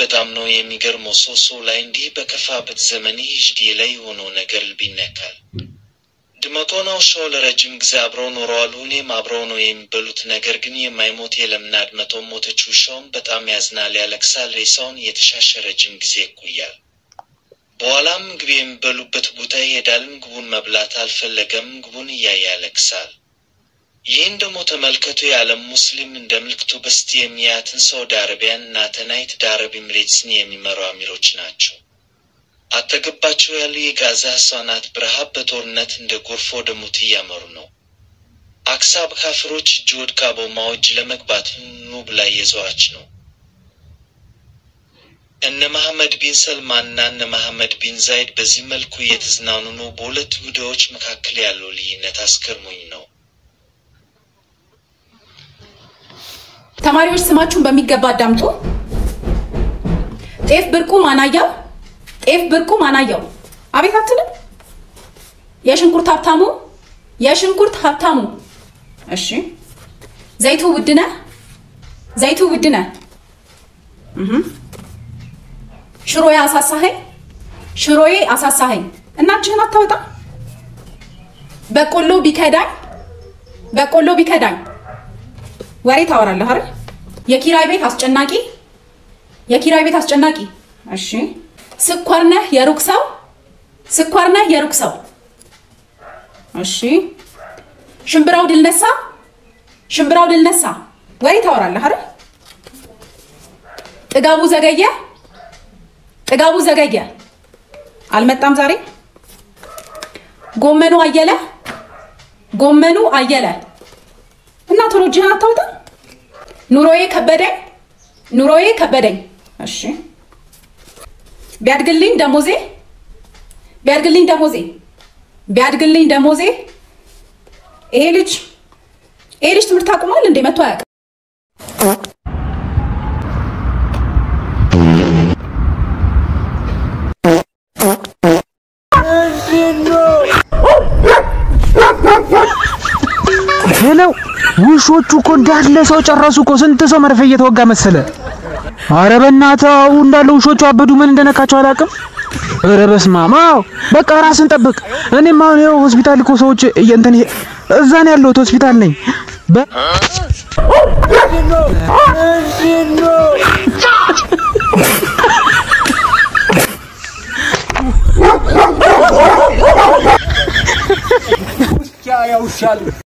በጣም ነው የሚገርመው። ሶሶ ላይ እንዲህ በከፋበት ዘመን ሂጅዴ ላይ የሆነው ነገር ልብ ይነካል። ድመቆና ውሻው ለረጅም ጊዜ አብረው ኖረዋል። ሁኔም አብረው ነው የሚበሉት። ነገር ግን የማይሞት የለምና ድመቶ ሞተች። ውሻውም በጣም ያዝናል፣ ያለቅሳል። ሬሳውን እየተሻሸ ረጅም ጊዜ ይቆያል። በኋላም ምግብ የሚበሉበት ቦታ ይሄዳል። ምግቡን መብላት አልፈለገም። ምግቡን እያየ ያለቅሳል። ይህን ደግሞ ተመልከቱ። የዓለም ሙስሊም እንደ ምልክቱ በስቲ የሚያትን ሳውዲ አረቢያን እና ዩናይትድ አረብ ኤሚሬትስን የሚመሩ አሚሮች ናቸው። አጠገባቸው ያሉ የጋዛ ህጻናት በረሃብ በጦርነት እንደ ጎርፍ ወደ ሞት እያመሩ ነው። አክሳብ ካፍሮች እጅ ወድቃ ቦማዎች ለመግባት ኑ ብላ እየዘዋች ነው። እነ መሐመድ ቢን ሰልማንና እነ መሐመድ ቢን ዛይድ በዚህ መልኩ እየተዝናኑ ነው። በሁለቱ ይሁዳዎች መካከል ያለው ልዩነት አስገርሞኝ ነው። ተማሪዎች ስማችሁን በሚገባ አዳምጡ። ጤፍ ብርቁ ማናያው፣ ጤፍ ብርቁ ማናያው። አቤት አትልም? የሽንኩርት ሀብታሙ፣ የሽንኩርት ሀብታሙ። እሺ ዘይቱ ውድነ፣ ዘይቱ ውድነ። ሽሮዬ አሳሳኸኝ፣ ሽሮዬ አሳሳኸኝ። እናችህን አታወጣ። በቆሎ ቢከዳኝ፣ በቆሎ ቢከዳኝ ወሬ ታወራለህ አይደል? የኪራይ ቤት አስጨናቂ፣ የኪራይ ቤት አስጨናቂ። እሺ ስኳር ነህ የሩቅ ሰው፣ ስኳር ነህ የሩቅ ሰው። እሺ ሽምብራው ድል ነሳ፣ ሽምብራው ድል ነሳ። ወሬ ታወራለህ አይደል? ጥጋቡ ዘገየ፣ ጥጋቡ ዘገየ። አልመጣም ዛሬ። ጎመኑ አየለ፣ ጎመኑ አየለ እና ቶሎ እጅህን አታውጣ። ኑሮዬ ከበደኝ፣ ኑሮዬ ከበደኝ። እሺ ቢያድግልኝ ደሞዜ፣ ቢያድግልኝ ደሞዜ፣ ቢያድግልኝ ደሞዜ። ይሄ ልጅ ይሄ ልጅ ትምህርት አቁሟል እንዴ? መቶ አያውቅም። ሄለው ውሾቹ እኮ እንዳለ ሰው ጨረሱ እኮ። ስንት ሰው መርፌ እየተወጋ መሰለ። አረ በእናትህ አው እንዳለ ውሾቹ አበዱ። ምን እንደነካቸው አላውቅም። ኧረ በስመ አብ። አዎ በቃ ራስን ጠብቅ። እኔም አሁን ይኸው ሆስፒታል እኮ ሰዎች እንትን እዛ ነው ያለሁት፣ ሆስፒታል ነኝ። በ- ያውሻል